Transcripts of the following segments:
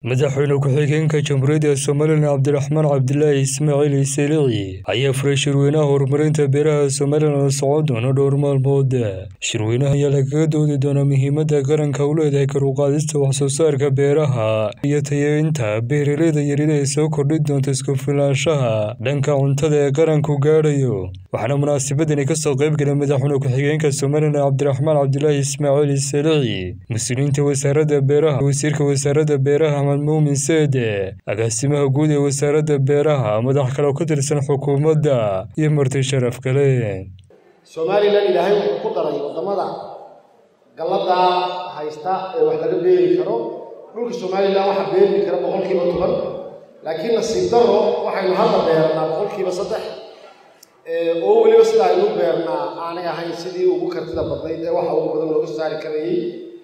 madaxweyne ku-xigeenka jamhuuriyadda somalilan cabdiraxmaan cabdilaahi ismaaciil iselici ayaa furay shirweynaha horumarinta beeraha somalilan oo socon doona dhowr maalmood shirweynaha ayaa lagaga doodi doonaa muhiimadda qaranka u leedahay kor u qaadista waxsoo saarka beeraha iyo tayeynta beeraleyda yaryar ee soo kordhin doonta isku filaanshaha dhanka cuntada ee qaranku gaadhayo waxaana munaasabadani kasoo qayb galay madaxweyne ku-xigeenka somalilan cabdiraxmaan cabdilaahi ismaaciil iselici mas-uuliyiinta wasaaradda beeraha wasiirka wasaaradda beeraha muumin seede agaasimaha guud ee wasaaradda beeraha madax kale oo ka tirsan xukuumadda iyo marti sharaf kale somalilan ilaahay wuxuu ku daray waddamada gallada haysta ee wax laga beeri karo dhulka somalilan waxaa beeri kara boqolkiiba toban laakiin nasiib daro waxaynu hadda beernaa boqolkiiba saddex oo weliba sida aynu beernaa aanay ahayn sidii ugu kartida badnayd ee waxa ugu badan looga saari karayay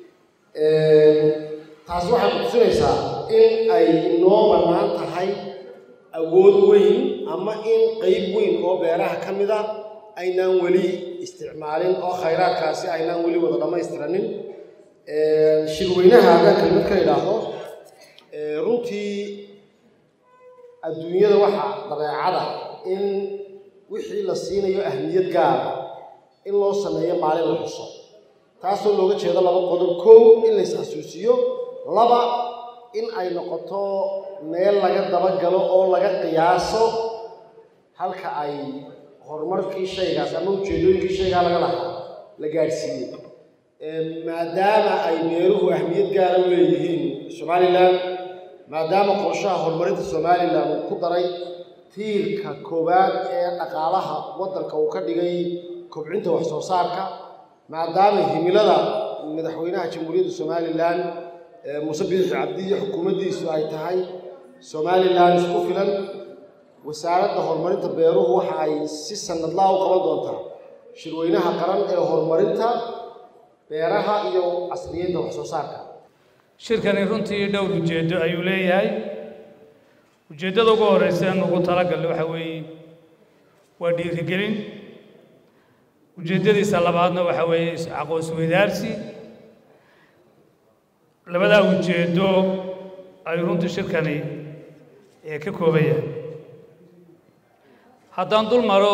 taas waxay kutusinaysaa in ay inoo bannaan tahay awood weyn ama in qeyb weyn oo beeraha ka mid a aynaan weli isticmaalin oo khayraadkaasi aynaan weli wada dhammaystiranin shirweynaha haddaan kelmad ka idhaahdo runtii adduunyada waxaa dabeecada in wixii la siinayo ahmiyad gaara in loo sameeyo maalin la xuso taasoo looga jeedo laba qodob kow in la is-xasuusiyo laba in ay noqoto meel laga dabagalo oo laga qiyaaso halka ay horumarkii shaygaas ama ujeedooyinkii shaygaa laga lahaa la gaadhsiiyey maadaama ay beeruhu ahmiyad gaara u leeyihiin somalilan maadaama qorshaha horumarinta somalilan uu ku daray tiirka koowaad ee dhaqaalaha waddanka uu ka dhigay kobcinta wax soo saarka maadaama himilada madaxweynaha jamhuuriyadda somalilan muuse biixi cabdi iyo xukuumaddiisu ay tahay somalilan isku filan wasaaradda horumarinta beeruhu waxa ay si sanadlaa u qaban doontaa shirweynaha qaran ee horumarinta beeraha iyo casriyeynta wax soo saarka shirkani runtii dhowr ujeeddo ayuu leeyahay ujeeddada ugu horreysa in ugu talagalno waxa weeye waa dhiirigelin ujeeddadiisa labaadna waxa weeye aqoonsweydaarsi labadaa ujeeddo ayuu runtii shirkani ee ka kooban yahay haddaan dul maro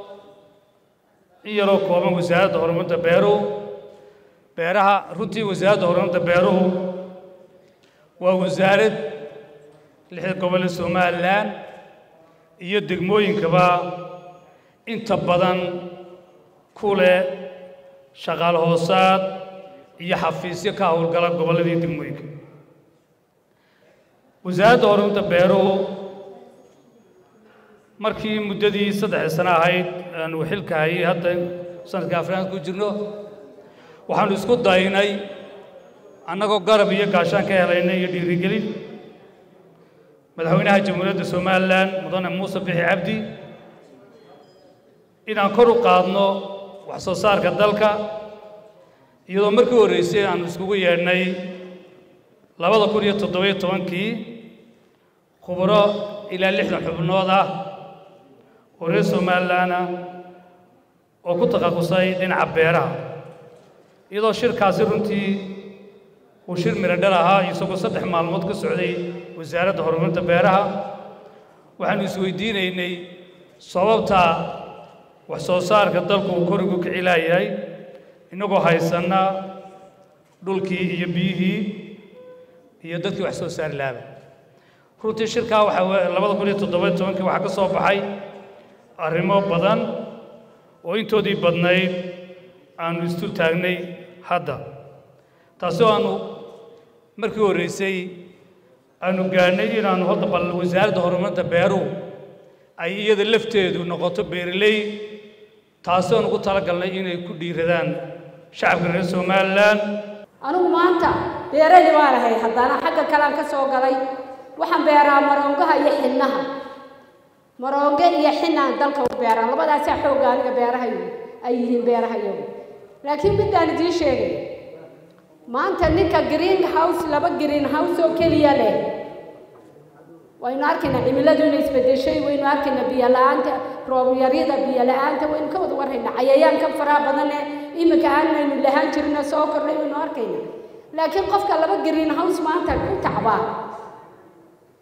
in yaroo kooban wasaaradda horumarinta beeruhu beeraha runtii wasaaradda horumarinta beeruhu waa wasaarad lixda gobole somalilan iyo degmooyinkaba inta badan ku leh shaqaal hoosaad iyo xafiisyo ka howlgala gobolladii degmooyinka wasaaradda horumarinta beeruhu markii muddadii saddexda sano ahayd aanu xilka hayay hadda sanadka afrikaan ku jirno waxaanu isku daynay annagoo garab iyo gaashaan ka helaynay iyo dhiirigelin madaxweynaha jamhuuriyadda somalilan mudane muuse bixi cabdi inaan kor u qaadno wax soo saarka dalka iyadoo markii horreysay aanu iskugu yeedhnay labada kun iyo toddobiyo tobankii khubro ilaa lixdan xubnood ah oo reer somalilan ah oo ku takhasusay dhinaca beeraha iyadoo shirkaasi runtii uu shir miradhal ahaa isagoo saddex maalmood ka socday wasaaradda horumarinta beeraha waxaanu isweydiinaynay sababta wax soo saarka dalku uu korigu kicilaayahay innagoo haysanna dhulkii iyo biyihii iyo dadkii wax soo saari laaba runtii shirkaa waxaa labada kun iyo toddobiyo tobankii waxaa ka soo baxay arrimo badan oo intoodii badnayd aanu istul taagnay hadda taasi oo aanu markii horreysay aanu gaadhnay inaannu hadda bal wasaaradda horumarinta beeruhu ay iyada lafteedu noqoto beeraley taasi oon ugu talagalnay inay ku dhiiradaan shacabka reer somalilan anigu maanta beerali baan ahay haddana xagga kalean ka soo galay waxaan beeraa maroongaha iyo xinnaha maroonge iyo xinaan dalka u beeraa labadaasaa xoogga aniga beeraha ay yihiin beeraha iyagu laakiin midaan idiin sheegay maanta ninka green house laba green house oo keliya leh waynu arkaynaa cimiladu inay isbedeshay waynu arkaynaa biyo la-aanta roobyarida biyo la-aanta waynu ka wada warhaynaa cayayaanka faraha badan ee iminka aanaynu lahaan jirina soo kordhay waynu arkaynaa laakiin qofka laba green house maanta ku tacbaa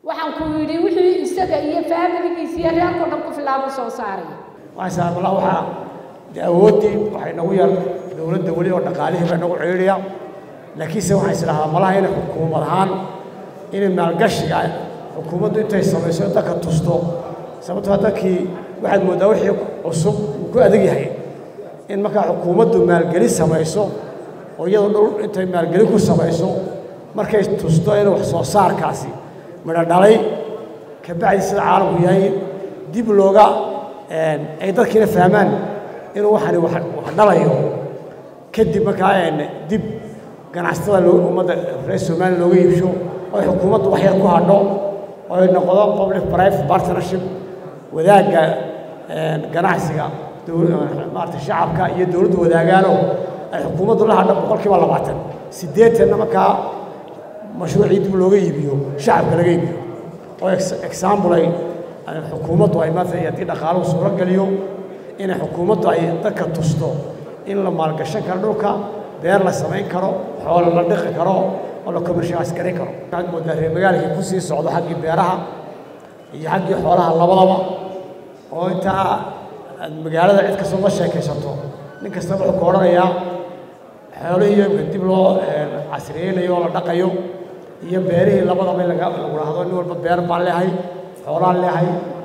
waxaan ku yidhi wixii isaga iyo faamiligiisa iyo reerkao dhan ku filaabo soo saaraya waxaan saamala waxaa dee awooddii waxay nagu yar dowladda weli oo dhaqaalihii baa nagu ciidhiya laakiinse waxaan isdhahaa malaha inay xukuumad ahaan inay maalgashiga xukuumaddu intay samayso dadka tusto sababtoo dadkii waxaad mooddaa wixii cusub uu ku adag yahay in markaa xukuumaddu maalgeli samayso oo iyadoo dhul intay maalgeli ku samayso markay tusto inuu wax soo saarkaasi midho dhalay kabacdi sida caalamku yahay dib looga ay dadkiina fahmaan inuu waxani wax dhalayo kadib markaa dib ganacsatada loo ummadda reer somaliya looga iibsho oo ay xukuumaddu wax yar ku hadho oo ay noqdo public private partnership wadaagga ganacsiga maarata shacabka iyo dowladdu wadaagaano ay xukuumaddu la hadho boqolkiiba labaatan siddeetanna markaa mashruucii dib looga iibiyo shacabka laga iibiyo oo example ay xukuumaddu ay maanta haddii dhaqaaluhu suuro geliyo inay xukuumaddu ay dadka tusto in la maalgashan karo dhulka beer la samayn karo xoolo la dhiqi karo oo la commercialize garan karo waxaad moodaa reer magaalkii ku sii socdo xaggii beeraha iyo xaggii xoolaha labadaba oo intaa aad magaalada cid kastoo la sheekaysato nin kastaba wuxuu ka odhanayaa xoolihii dib loo casriyeynayo oo la dhaqayo iyo beerihii labadaba in laga lagu dhahdo nin walba beer baan leehay xoolaan leehay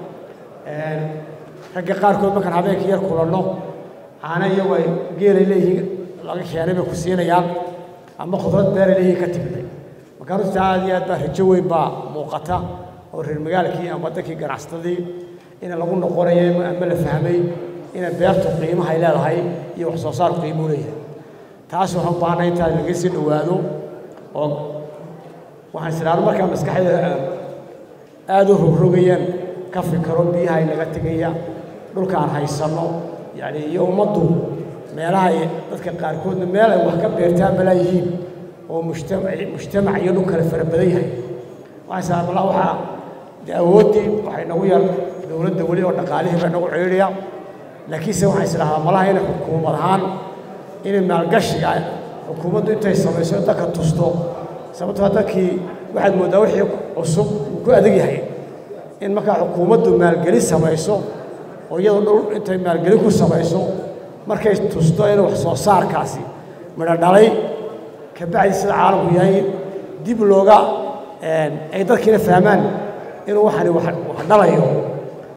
ragga qaarkood markaan habeenkii yar kulanno caana iyagu ay geelay leeyihiin laga keenay bay ku siinayaan ama khudrad beeray leeyihiin ka timday marka runtii aad iyo aad baa rajo weyn baa muuqata oo reer magaalkii ama dadkii ganacsatadii in lagu noqonayo ama la fahmay inay beertu qiimahay leedahay iyo wax soo saarku qiimuu leeyahay taas waxaan u baahnay intaa laga sii dhowaado oo waxaan isiraano markaa maskaxda aada u rogrogayaan ka fikiro biyaha inaga tegaya dhulkaan haysanno yani iyo ummaddu meelaha ay dadka qaarkoodna meel ay wax ka beertaan balaa yihiin oo mujtamac mujtamac iyo dhul kale fara badan yahay waxaan isiraano waxaa dee awooddii waxay nagu yar dowladda weli oo dhaqaalihii baa nagu ciidhiya laakiinse waxaan isdhahaa malaha inay xukuumad ahaan inay maalgashiga xukuumaddu intay samayso dadka tusto sababtoo dadkii waxaad mooddaa wixii cusub uu ku adag yahay in markaa xukuumaddu maalgeli samayso oo iyadoo dhul intay maalgeli ku samayso markay tusto inuu wax soo saarkaasi midho dhalay kabacdi sida caalamku yahay dib looga ay dadkiina fahmaan inuu waxani wax dhalayo